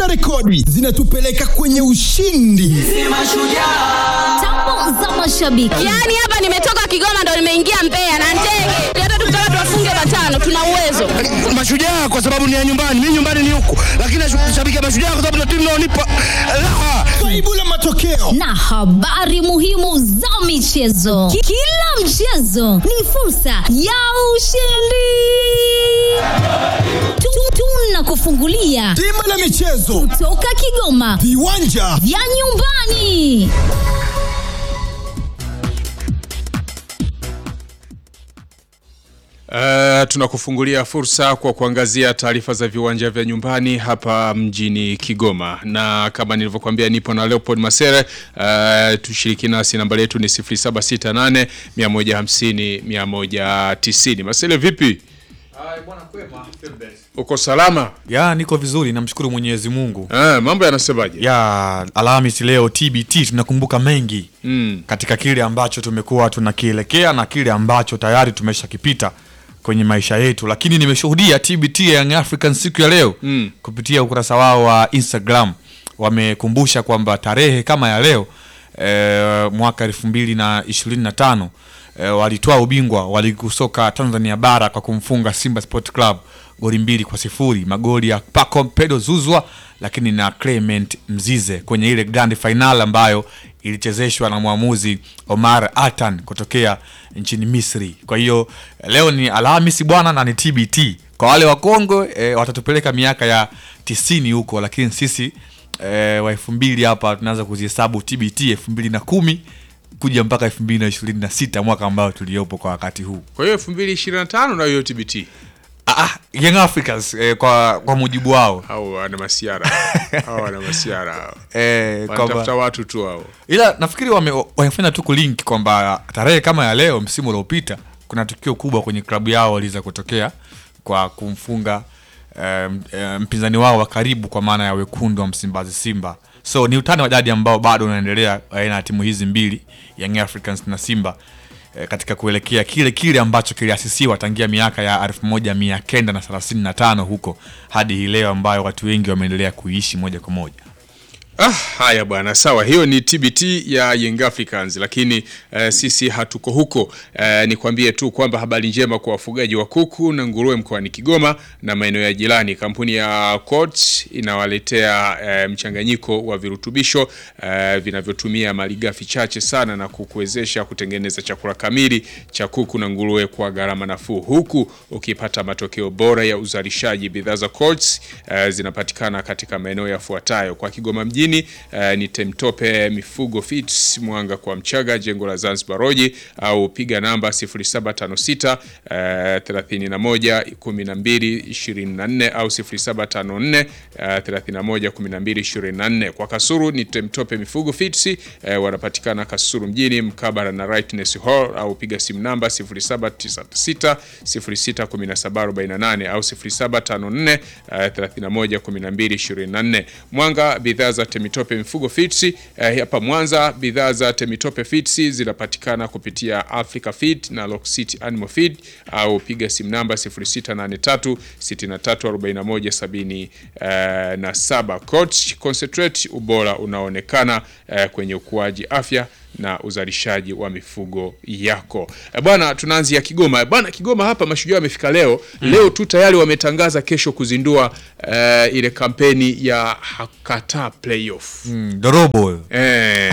rekodi zinatupeleka kwenye ushindi. Tambo za mashabiki. Yaani hapa nimetoka Kigoma ndo nimeingia Mbeya na ndege. Hata tukitaka tuwafunge matano tuna uwezo. Mashujaa kwa sababu ni ya nyumbani, mimi nyumbani ni huku, lakini nashabikia Mashujaa kwa sababu ndio timu inaonipa raha. Faibu la matokeo na habari muhimu za michezo. Ki- Kila mchezo ni fursa ya ushindi. Tu- Tunakufungulia bima la michezo, toka Kigoma viwanja vya nyumbani. Uh, tunakufungulia fursa kwa kuangazia taarifa za viwanja vya nyumbani hapa mjini Kigoma, na kama nilivyokuambia nipo na Leopold Masere. Uh, tushiriki nasi, namba yetu ni 0768 150 190. Masere, vipi? Uko salama? ya niko vizuri namshukuru mwenyezi mungu Uh, mambo yanasemaje? ya alhamis leo tbt tunakumbuka mengi Mm. katika kile ambacho tumekuwa tunakielekea na kile ambacho tayari tumeshakipita kwenye maisha yetu lakini nimeshuhudia tbt ya Young African siku ya leo Mm. kupitia ukurasa wao wa instagram wamekumbusha kwamba tarehe kama ya leo e, mwaka elfu mbili na ishirini na tano e, walitoa ubingwa wa ligi kuu soka tanzania bara kwa kumfunga simba sport club goli mbili kwa sifuri magoli ya paco pedo zuzwa lakini na clement mzize kwenye ile grand final ambayo ilichezeshwa na mwamuzi omar atan kutokea nchini misri kwa hiyo leo ni alhamisi bwana na ni tbt kwa wale wakongwe e, watatupeleka miaka ya tisini huko lakini sisi e, wa elfu mbili hapa tunaanza kuzihesabu tbt elfu mbili na kumi kuja mpaka elfu mbili na ishirini na sita mwaka ambao tuliopo kwa wakati huu Kwa hiyo 2025 na hiyo TBT ah, ah, young africans eh, kwa, kwa mujibu wao au wana masiara au wana masiara hao. eh, wanatafuta kwamba watu tu hao. ila nafikiri wame- wamefanya tu kulink kwamba tarehe kama ya leo msimu uliopita kuna tukio kubwa kwenye klabu yao waliweza kutokea kwa kumfunga um, um, mpinzani wao wa karibu kwa maana ya wekundu wa msimbazi simba so ni utani wa jadi ambao bado unaendelea baina ya timu hizi mbili young africans na simba eh, katika kuelekea kile kile ambacho kiliasisiwa tangia miaka ya 1935 huko hadi hii leo ambayo watu wengi wameendelea kuishi moja kwa moja Ah, haya bwana, sawa. Hiyo ni TBT ya Young Africans, lakini eh, sisi hatuko huko. Eh, nikwambie tu kwamba habari njema kwa wafugaji wa kuku na nguruwe mkoani Kigoma na maeneo ya jirani. Kampuni ya Coats inawaletea eh, mchanganyiko wa virutubisho eh, vinavyotumia malighafi chache sana na kukuwezesha kutengeneza chakula kamili cha kuku na nguruwe kwa gharama nafuu, huku ukipata matokeo bora ya uzalishaji. Bidhaa za Coats eh, zinapatikana katika maeneo yafuatayo kwa Kigoma mjini eh, ni Temtope Mifugo Fits Mwanga kwa Mchaga, jengo la Zanzibar Roji, au piga namba 0756 eh, 31 12 24 au 0754 eh, 31 12 24. Kwa Kasuru ni Temtope Mifugo Fits eh, wanapatikana Kasuru mjini mkabala na Rightness Hall, au piga simu namba 0796 061748 au 0754 eh, 31 12 24. Mwanga bidhaa za Temitope Mifugo Fits eh, hapa Mwanza bidhaa za Temitope Fits zinapatikana kupitia Africa Feed na Lock City Animal Feed au piga simu namba 0683 6341 77. Coach Concentrate, ubora unaonekana eh, kwenye ukuaji afya na uzalishaji wa mifugo yako. E bwana, tunaanzia Kigoma. E bwana, Kigoma hapa mashujaa wamefika leo. Leo tu tayari wametangaza kesho kuzindua eh, ile kampeni ya Hakata Playoff. mm, dorobo huyo. Eh,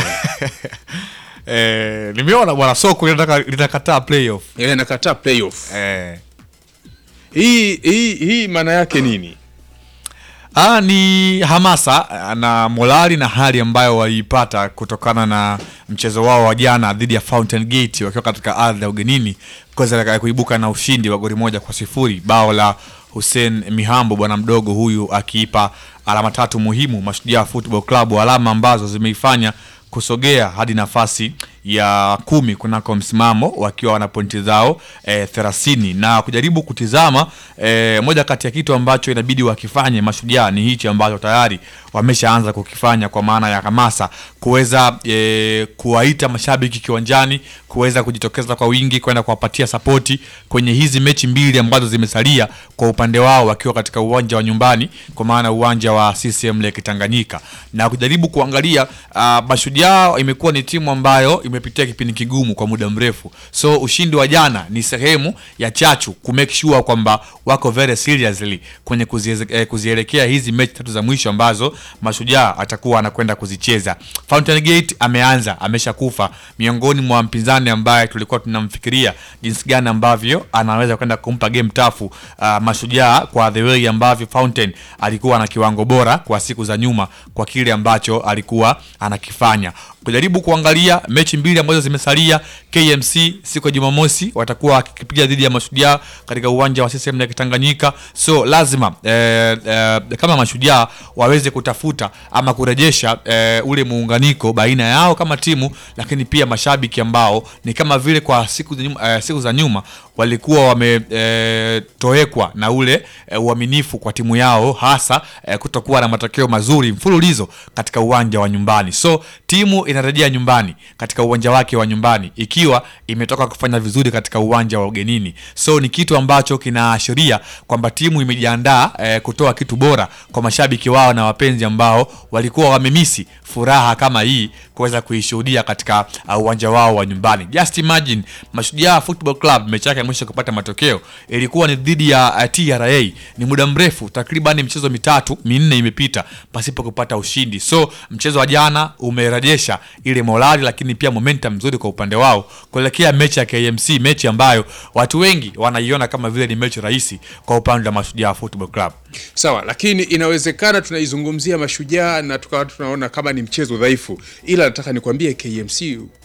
eh, nimeona bwana soko linataka- linakataa playoff ile Nakata Playoff. eh. Hii hii hii maana yake nini? Ah, ni hamasa ah, na morali na hali ambayo waliipata kutokana na mchezo wao wa jana dhidi ya Fountain Gate wakiwa katika ardhi ya ugenini kuweza kuibuka na ushindi wa goli moja kwa sifuri bao la Hussein Mihambo bwana mdogo huyu akiipa alama tatu muhimu Mashujaa Football Club, alama ambazo zimeifanya kusogea hadi nafasi ya kumi kunako msimamo wakiwa wana pointi zao eh, thelathini na kujaribu kutizama eh, moja kati ya kitu ambacho inabidi wakifanye mashujaa ni hichi ambacho tayari wameshaanza kukifanya kwa maana ya hamasa kuweza eh, kuwaita mashabiki kiwanjani kuweza kujitokeza kwa wingi kwenda kuwapatia sapoti kwenye hizi mechi mbili ambazo zimesalia kwa upande wao wakiwa katika uwanja wa nyumbani kwa maana uwanja wa CCM Lake Tanganyika na kujaribu kuangalia uh, mashujaa imekuwa ni timu ambayo imepitia kipindi kigumu kwa muda mrefu so ushindi wa jana ni sehemu ya chachu ku make sure kwamba wako very seriously kwenye kuzieze- eh, kuzielekea hizi mechi tatu za mwisho ambazo mashujaa atakuwa anakwenda kuzicheza Fountain Gate ameanza ameshakufa miongoni mwa mpinzani ambaye tulikuwa tunamfikiria jinsi gani ambavyo anaweza kwenda kumpa game tafu uh, mashujaa kwa the way ambavyo Fountain alikuwa na kiwango bora kwa siku za nyuma kwa kile ambacho alikuwa anakifanya kujaribu kuangalia mechi mbili ambazo zimesalia KMC siku ya Jumamosi watakuwa wakipiga dhidi ya mashujaa katika uwanja wa CCM ya Tanganyika so lazima eh, eh, kama mashujaa waweze kutafuta ama kurejesha eh, ule muunganiko baina yao kama timu lakini pia mashabiki ambao ni kama vile kwa siku za nyuma, eh, siku za nyuma walikuwa wametowekwa na ule eh, uaminifu kwa timu yao hasa eh, kutokuwa na matokeo mazuri mfululizo katika uwanja wa nyumbani so timu inarejea nyumbani katika uwanja wake wa nyumbani ikiwa imetoka kufanya vizuri katika uwanja wa ugenini so ni kitu ambacho kinaashiria kwamba timu imejiandaa eh, kutoa kitu bora kwa mashabiki wao na wapenzi ambao walikuwa wamemisi furaha kama hii kuweza kuishuhudia katika uh, uwanja wao wa nyumbani just imagine mashujaa football club mechi yake ya mwisho kupata matokeo ilikuwa ni dhidi ya uh, tra ni muda mrefu takriban michezo mitatu minne imepita pasipo kupata ushindi so mchezo wa jana umerejesha ile morali lakini pia momentum mzuri kwa upande wao kuelekea mechi ya kmc mechi ambayo watu wengi wanaiona kama vile ni mechi rahisi kwa upande wa mashujaa football club sawa lakini inawezekana tunaizungumzia mashujaa na tukawa tunaona kama ni mchezo dhaifu ila nataka nikwambie kmc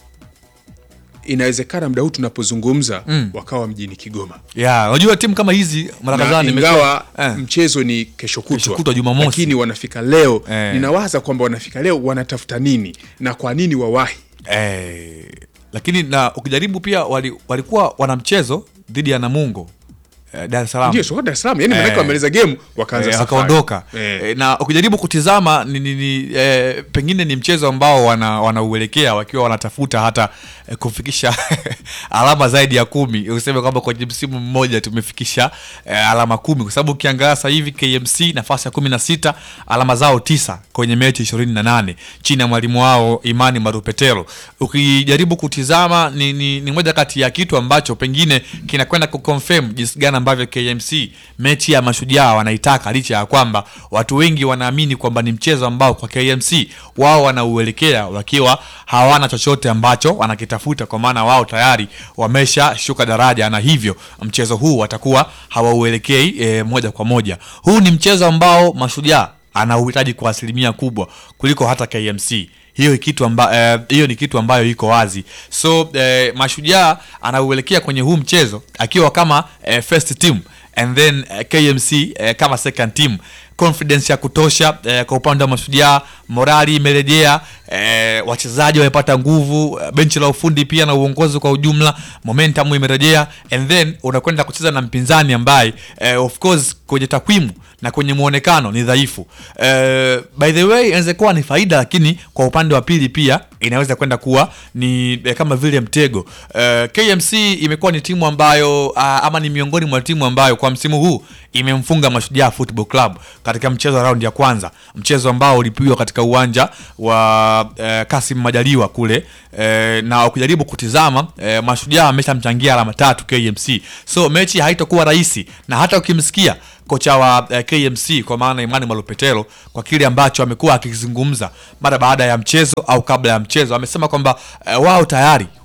inawezekana muda huu tunapozungumza mm. wakawa mjini kigoma ya unajua timu kama hizi mara na kadhaa nimekuwa- ingawa eh. mchezo ni kesho Kesho kutwa kutwa Jumamosi. lakini wanafika leo Eh. ninawaza kwamba wanafika leo wanatafuta nini na kwa nini wawahi eh, lakini na ukijaribu pia wali, walikuwa wana mchezo dhidi ya namungo eh, dar es salaam ndio soko dar es salaam yani manake Eh. wameleza game wakaanza Eh, safari. wakaondoka eh. Eh, na ukijaribu kutizama ni, ni, ni, eh, pengine ni mchezo ambao wana wanauelekea wakiwa wanatafuta hata eh, kufikisha alama zaidi ya kumi useme kwamba kwenye msimu mmoja tumefikisha eh, alama kumi kwa sababu ukiangalia sasa hivi kmc nafasi ya kumi na sita alama zao tisa kwenye mechi ishirini na nane chini ya mwalimu wao imani marupetelo ukijaribu kutizama ni, ni, ni moja kati ya kitu ambacho pengine kinakwenda kuconfirm jinsi gani ambavyo kmc mechi ya mashujaa wanaitaka licha ya kwamba watu wengi wanaamini kwamba ni mchezo ambao kwa kmc wao wanauelekea wakiwa hawana chochote ambacho wanakitafuta kwa maana wao tayari wamesha shuka daraja na hivyo mchezo huu watakuwa hawauelekei e, moja kwa moja huu ni mchezo ambao mashujaa anauhitaji kwa asilimia kubwa kuliko hata kmc hiyo kitu amba, eh, hiyo ni kitu ambayo iko wazi so eh, mashujaa anauelekea kwenye huu mchezo akiwa kama eh, first team and then eh, kmc eh, kama second team confidence ya kutosha eh, kwa upande wa mashujaa morali imerejea eh, wachezaji wamepata nguvu eh, benchi la ufundi pia na uongozi kwa ujumla momentum imerejea and then unakwenda kucheza na mpinzani ambaye eh, of course kwenye takwimu na kwenye muonekano ni dhaifu eh, by the way inaweza kuwa ni faida lakini kwa upande wa pili pia inaweza kwenda kuwa ni eh, kama vile mtego eh, kmc imekuwa ni timu ambayo ah, ama ni miongoni mwa timu ambayo kwa msimu huu imemfunga mashujaa football club katika mchezo wa raundi ya kwanza mchezo ambao ulipigwa katika uwanja wa eh, kasim majaliwa kule eh, na ukijaribu kutizama eh, mashujaa ameshamchangia alama tatu kmc so mechi haitakuwa rahisi na hata ukimsikia kocha wa eh, kmc kwa maana imani malopetelo kwa kile ambacho amekuwa akizungumza mara baada ya mchezo au kabla ya mchezo amesema kwamba eh, wao tayari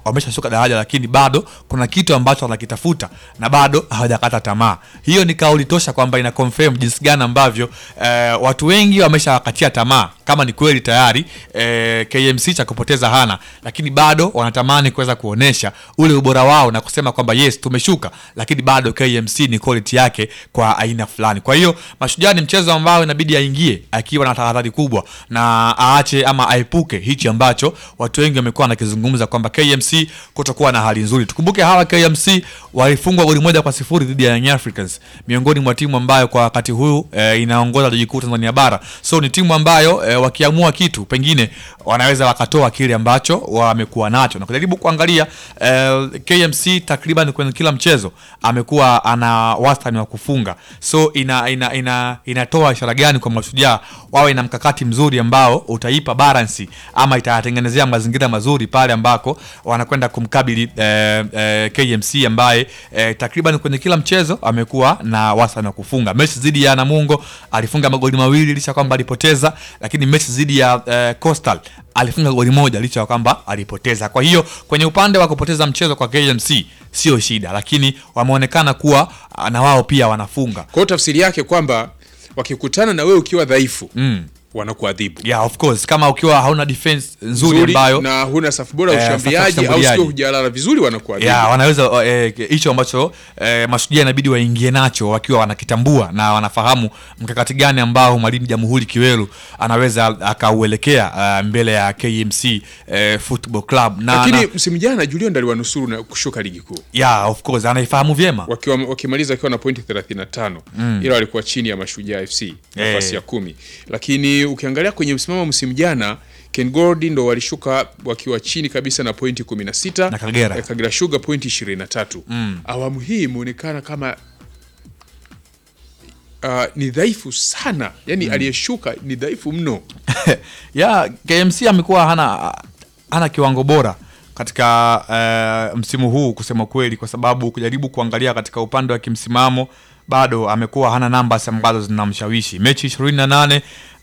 wameshashuka daraja, lakini bado kuna kitu ambacho wanakitafuta na bado hawajakata tamaa. Hiyo ni kauli tosha kwamba ina confirm jinsi gani ambavyo eh, watu wengi wameshawakatia tamaa kama ni kweli tayari eh, KMC cha kupoteza hana, lakini bado wanatamani kuweza kuonesha ule ubora wao na kusema kwamba yes tumeshuka, lakini bado KMC ni quality yake kwa aina fulani. Kwa hiyo Mashujaa ni mchezo ambao inabidi aingie akiwa na tahadhari kubwa na aache ama aepuke hichi ambacho watu wengi wamekuwa wanakizungumza kwamba KMC kutokuwa na hali nzuri. Tukumbuke hawa KMC walifungwa goli moja kwa sifuri dhidi ya Young Africans, miongoni mwa timu ambayo kwa wakati huu e, inaongoza ligi kuu Tanzania bara. So ni timu ambayo e, wakiamua kitu pengine wanaweza wakatoa kile ambacho wamekuwa nacho na kujaribu kuangalia e, KMC takriban kwenye kila mchezo amekuwa ana wastani wa kufunga, so ina, ina, ina, inatoa ishara gani kwa Mashujaa wawe na mkakati mzuri ambao utaipa balance ama itatengenezea mazingira mazuri pale ambako wanakwenda kumkabili eh, eh, KMC ambaye eh, takriban kwenye kila mchezo amekuwa na wastani wa kufunga. Mechi dhidi ya Namungo alifunga magoli mawili licha kwamba alipoteza, lakini mechi dhidi ya eh, Coastal alifunga goli moja licha ya kwamba alipoteza. Kwa hiyo kwenye upande wa kupoteza mchezo kwa KMC sio shida, lakini wameonekana kuwa ah, na wao pia wanafunga. Kwa hiyo tafsiri yake kwamba wakikutana na wewe ukiwa dhaifu Mm. wanakuadhibu Yeah, of course kama ukiwa hauna defense nzuri Nzuri, ambayo na huna safu bora ya Eh, safu ya ushambuliaji au ushambuliaji. sio hujalala vizuri wanakuadhibu. ya wanaweza eh, hicho ambacho eh, mashujaa inabidi waingie nacho wakiwa wanakitambua na wanafahamu mkakati gani ambao mwalimu Jamhuri Kiwelu anaweza akauelekea uh, mbele ya KMC eh, Football Club na, Lakini na msimu jana Julio ndo aliwanusuru na kushuka ligi kuu yeah, of course anaifahamu vyema wakiwa wakimaliza wakiwa na pointi 35 ila walikuwa chini ya Mashujaa FC nafasi Eh. ya kumi, lakini ukiangalia kwenye msimamo msimu jana Ken Gold ndo walishuka wakiwa chini kabisa na pointi 16 Na Kagera. eh, Kagera Sugar pointi 23 awamu hii imeonekana kama uh, ni dhaifu sana yani aliyeshuka ni dhaifu mno ya KMC amekuwa hana hana kiwango bora katika eh, msimu huu kusema kweli, kwa sababu kujaribu kuangalia katika upande wa kimsimamo bado amekuwa hana numbers ambazo zinamshawishi. Mechi 28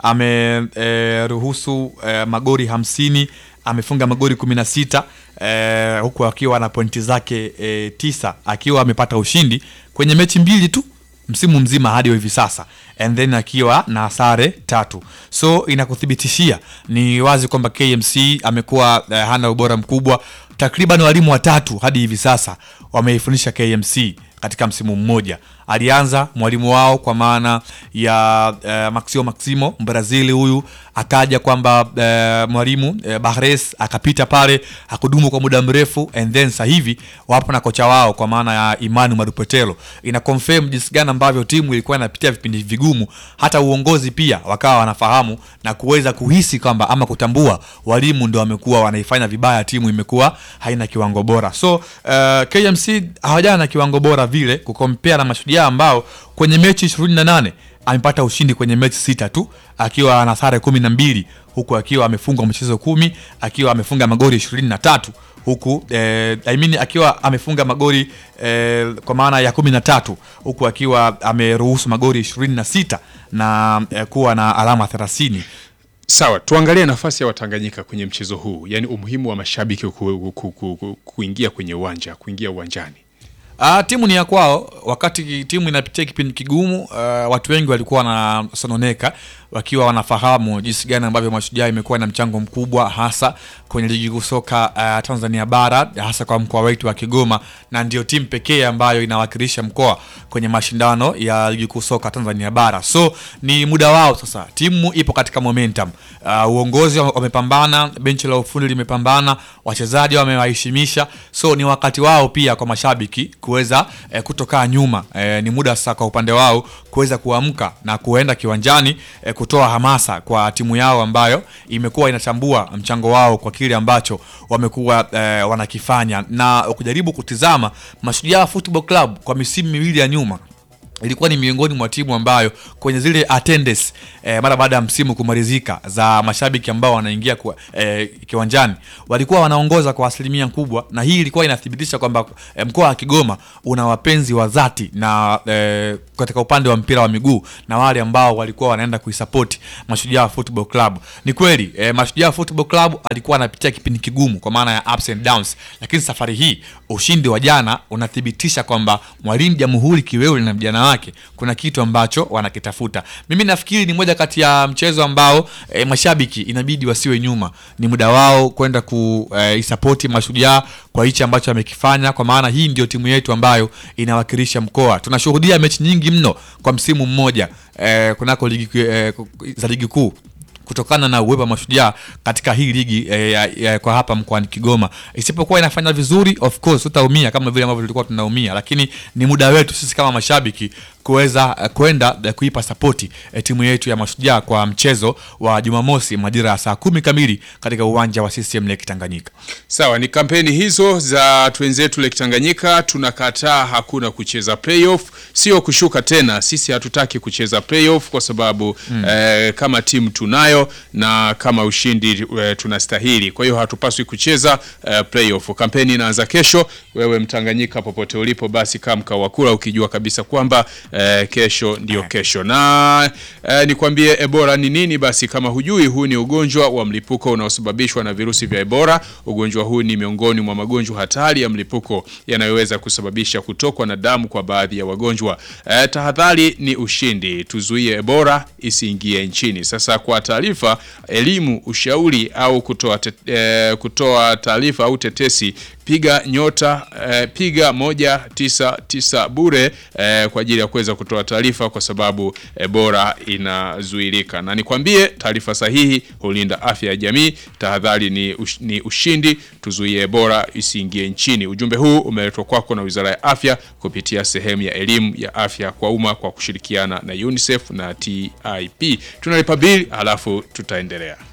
ameruhusu eh, magori hamsini amefunga magori 16 eh, huku akiwa na pointi zake eh, tisa akiwa amepata ushindi kwenye mechi mbili tu msimu mzima hadi hivi sasa and then akiwa na sare tatu so inakuthibitishia ni wazi kwamba KMC amekuwa eh, hana ubora mkubwa takriban walimu watatu hadi hivi sasa wameifundisha KMC katika msimu mmoja alianza mwalimu wao kwa maana ya eh, Maximo Maximo Mbrazili huyu akaja kwamba eh, mwalimu eh, Bahres akapita pale hakudumu kwa muda mrefu and then sasa hivi wapo na kocha wao kwa maana ya Imani Madupetelo ina confirm jinsi gani ambavyo timu ilikuwa inapitia vipindi vigumu hata uongozi pia wakawa wanafahamu na kuweza kuhisi kwamba ama kutambua walimu ndio wamekuwa wanaifanya vibaya timu imekuwa haina kiwango bora so uh, KMC hawajana na kiwango bora vile kukompea na mashujaa ambao kwenye mechi 28 amepata ushindi kwenye mechi sita tu akiwa na sare kumi na mbili huku akiwa amefunga michezo kumi akiwa amefunga magoli ishirini na tatu huku eh, I mean, akiwa amefunga magoli eh, kwa maana ya kumi na tatu huku akiwa ameruhusu magoli ishirini na sita na eh, kuwa na alama thelathini Sawa, tuangalie nafasi ya Watanganyika kwenye mchezo huu, yaani umuhimu wa mashabiki ku, ku, ku, ku, kuingia kwenye uwanja, kuingia uwanjani. Ah, timu ni ya kwao. Wakati timu inapitia kipindi kigumu, ah, watu wengi walikuwa wanasononeka wakiwa wanafahamu jinsi gani ambavyo Mashujaa imekuwa na mchango mkubwa hasa kwenye ligi kuu soka ah, Tanzania bara hasa kwa mkoa wetu wa Kigoma, na ndio timu pekee ambayo inawakilisha mkoa kwenye mashindano ya ligi kuu soka Tanzania bara. So ni muda wao sasa, timu ipo katika momentum. Ah, uongozi wame- wamepambana, benchi la ufundi limepambana, wachezaji wamewaheshimisha, so ni wakati wao pia kwa mashabiki kuweza eh, kutokaa nyuma. Eh, ni muda sasa kwa upande wao kuweza kuamka na kuenda kiwanjani eh, kutoa hamasa kwa timu yao ambayo imekuwa inatambua mchango wao kwa kile ambacho wamekuwa eh, wanakifanya na kujaribu kutizama Mashujaa Football Club kwa misimu miwili ya nyuma ilikuwa ni miongoni mwa timu ambayo kwenye zile attendance eh, mara baada ya msimu kumalizika za mashabiki ambao wanaingia kwa, eh, kiwanjani walikuwa wanaongoza kwa asilimia kubwa, na hii ilikuwa inathibitisha kwamba eh, mkoa wa Kigoma una wapenzi wa dhati na eh, katika upande wa mpira wa miguu na wale ambao walikuwa wanaenda kuisupport Mashujaa Football Club. Ni kweli eh, Mashujaa Football Club alikuwa anapitia kipindi kigumu kwa maana ya ups and downs, lakini safari hii ushindi wa jana unathibitisha kwamba mwalimu Jamhuri Kiwewe na vijana wake kuna kitu ambacho wanakitafuta. Mimi nafikiri ni moja kati ya mchezo ambao eh, mashabiki inabidi wasiwe nyuma, ni muda wao kwenda kuisapoti Mashujaa kwa hichi ambacho amekifanya, kwa maana hii ndio timu yetu ambayo inawakilisha mkoa. Tunashuhudia mechi nyingi mno kwa msimu mmoja eh, kunako ligi eh, za ligi kuu kutokana na uwepo wa Mashujaa katika hii ligi eh, ya, ya, kwa hapa mkoani Kigoma, isipokuwa inafanya vizuri, of course utaumia kama vile ambavyo tulikuwa tunaumia, lakini ni muda wetu sisi kama mashabiki kuweza eh, kwenda eh, kuipa sapoti eh, timu yetu ya Mashujaa kwa mchezo wa Jumamosi majira ya saa kumi kamili katika uwanja wa CCM Lake Tanganyika. Sawa, ni kampeni hizo za twenzetu Lake Tanganyika. Tunakataa hakuna kucheza playoff, sio kushuka tena. Sisi hatutaki kucheza playoff kwa sababu eh, kama timu tunayo na kama ushindi eh, tunastahili. Kwa hiyo hatupaswi kucheza eh, playoff. Kampeni inaanza kesho. Wewe Mtanganyika, popote ulipo, basi kaa mkao wa kula ukijua kabisa kwamba eh, kesho ndio kesho. Na eh, nikwambie Ebola ni nini? Basi kama hujui, huu ni ugonjwa wa mlipuko unaosababishwa na virusi vya Ebola. Ugonjwa huu ni miongoni mwa magonjwa hatari ya mlipuko yanayoweza kusababisha kutokwa na damu kwa baadhi ya wagonjwa. Eh, tahadhari ni ushindi, tuzuie Ebola isiingie nchini. Sasa kwa taarifa, elimu, ushauri au kutoa te, eh, kutoa taarifa au tetesi piga nyota eh, piga moja tisa tisa bure eh, kwa ajili ya kuweza kutoa taarifa kwa sababu Ebola inazuilika, na nikwambie taarifa sahihi hulinda afya ya jamii. Tahadhari ni, ush, ni ushindi, tuzuie Ebola isiingie nchini. Ujumbe huu umeletwa kwako na Wizara ya Afya kupitia sehemu ya elimu ya afya kwa umma kwa kushirikiana na UNICEF na TIP. Tunalipa bili halafu tutaendelea.